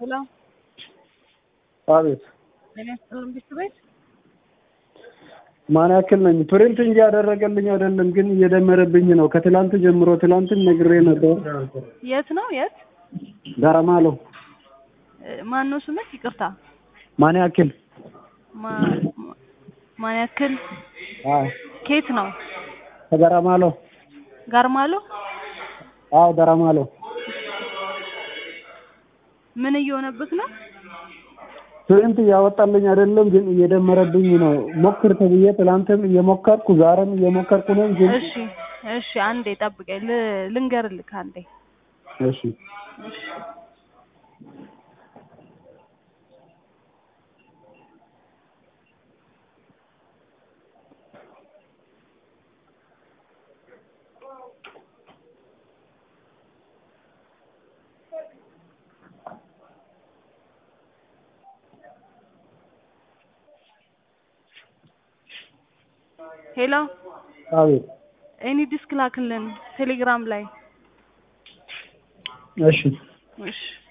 ሄሎ አቤት ጤና ይስጥልን ቢስት ቤት ማን ያክል ነኝ? ፕሪንት እንጂ ያደረገልኝ አይደለም፣ ግን እየደመረብኝ ነው። ከትላንት ጀምሮ ትላንትም ነግሬ ነበር። የት ነው የት ጋራማሎ ማን ነው ስምህ ይቅርታ ማን ያክል ማ- ማ- ማን ያክል አዎ፣ ኬት ነው ከጋራማሎ ጋርማሎ አዎ፣ ጋራማሎ ምን እየሆነብህ ነው ፕሪንት እያወጣልኝ አይደለም፣ ግን እየደመረብኝ ነው። ሞክር ተብዬ ትላንትም እየሞከርኩ ዛሬም እየሞከርኩ ነው። ግን እሺ እሺ አንዴ ጠብቀኝ ል- ልንገርልህ አንዴ እሺ ሄሎ አቤት ኤኒ ዲስክ ላክልን ቴሌግራም ላይ እሺ እሺ